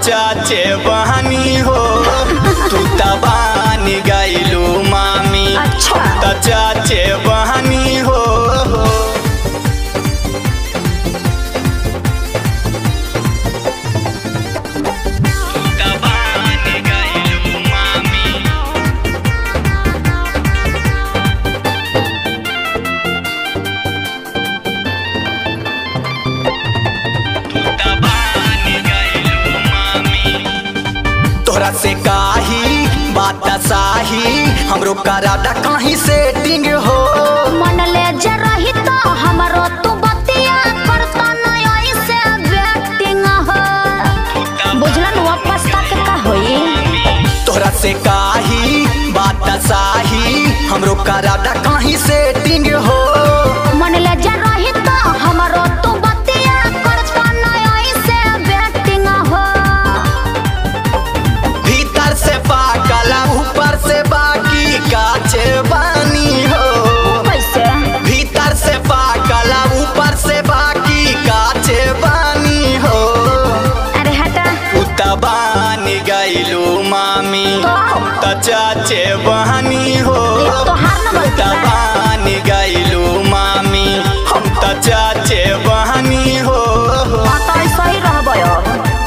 चाचे बहनी हो तू त बानी गईलू मामी अच्छा। हम त चाचे बहनी हो तू त बानी गईलू मामी तोहरा से काही बात साही हमरो करादा कहीं सेटिंग हो मन ले जे रही तो हमरो तू बतिया करता नहीं ऐसे बैटिंग हो बुझलन वापस तक का होई तोहरा से काही बात साही हमरो करादा कहीं सेटिंग हो मन ले जे रही तो हमरो तू बतिया करता नहीं ऐसे बैटिंग हो भीतर से पाकला ऊपर से बाकी काचे बानी हो कैसे भीतर से पाकला ऊपर से बाकी काचे बानी हो अरे हटा उतबानी गईलू मामी तो? हम त चाचे बहनी हो ये तो हार न बोलती है। उतबानी गईलू मामी हम त चाचे बहनी हो हाँ तो ऐसा ही रहबो अब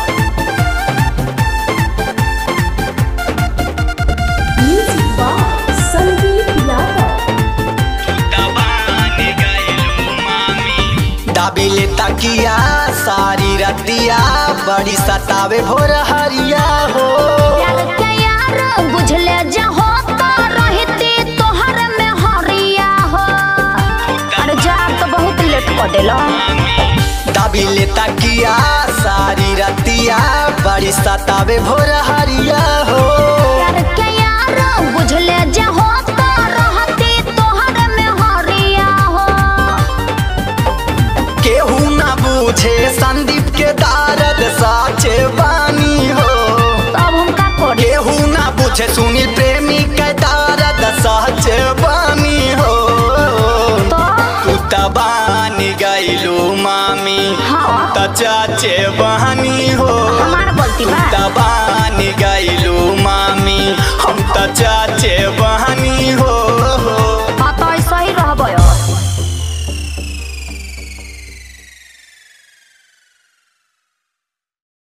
Music by Sandeep Yadav. उतबानी गईलू मामी दाबिले तकिया सारी रतिया बड़ी सतावे भोर हरिया हो प्यार के यार बुझले जे हो तो रहती तोहर में हरिया हो अरे जा तो बहुत लेट कर देलो दाबिले तकिया सारी रतिया बड़ी सतावे भोर हरिया हो प्यार के यार बुझले जे हो तो रहती तोहर में हरिया हो केहू ना बूझे संदीप के दारद साचे बानी हो तब हम का करी केहू ना बूझे सुनील प्रेमी के दारद